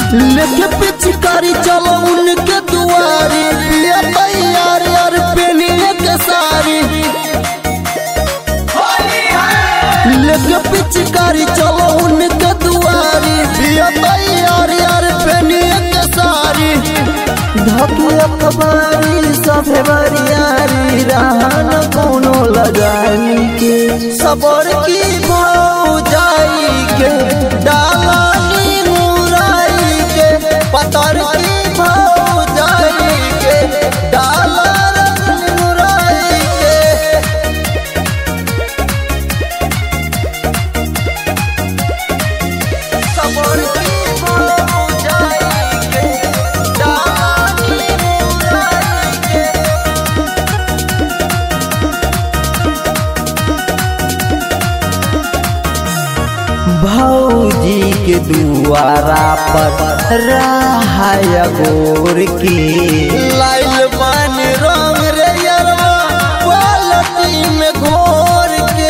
लेके पिचकारी चलो उनके दुआरी पिया तैयार यार पेनिए के सारी लेके पिचकारी चलो उनके दुआरी पिया तैयार यार पेनिए के सारी धके अखबारी सभे बरियारी रहन कोनो लगाई के सबर की भाव जाई के डालानी मुराई के पतर की भाव जाई के डालानी मुराई के सबर की भाव जाई के डालानी मुराई के भौजी के दुआरा पर रहाय गोर की लाइल बन रंग रे यरवा बाल्टी में घोर के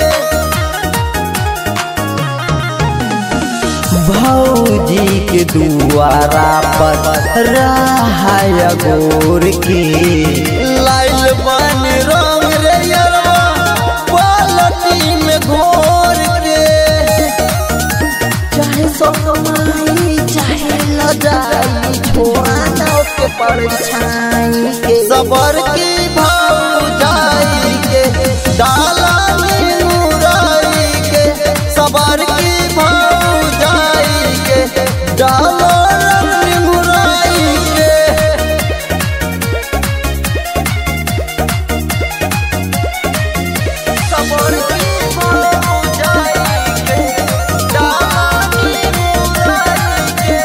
भौजी के दुआरा पर रहाय गोर की लाइल बन रंग रे यरवा बाल्टी में घोर के चाहे सोमाई चाहे लजाई छोड़ा ना के परछाई के सबर की भाव जाई के डाला में मुराई के सबर की भाव जाई के डाला में मुराई के सबर की भाव जाई के डाला में मुराई के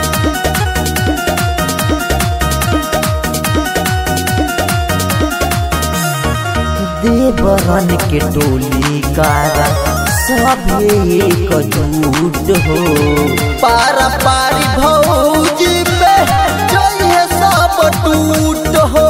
देवरन के टोली कारा सभे एक जुट हो पारा पारी भौजी पे जइहे सब टूट हो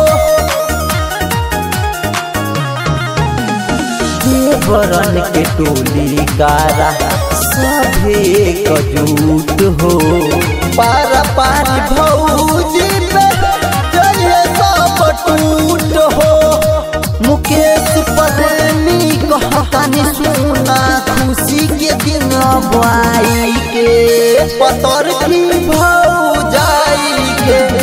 देवरन के टोली कारा सभे एक जुट हो पारा पारी भौजी पे जइहे सब टूट हो मुकेश प्रेमी कहतानी सुना खुशी के दिन बुआई के पतर की भौ जाई के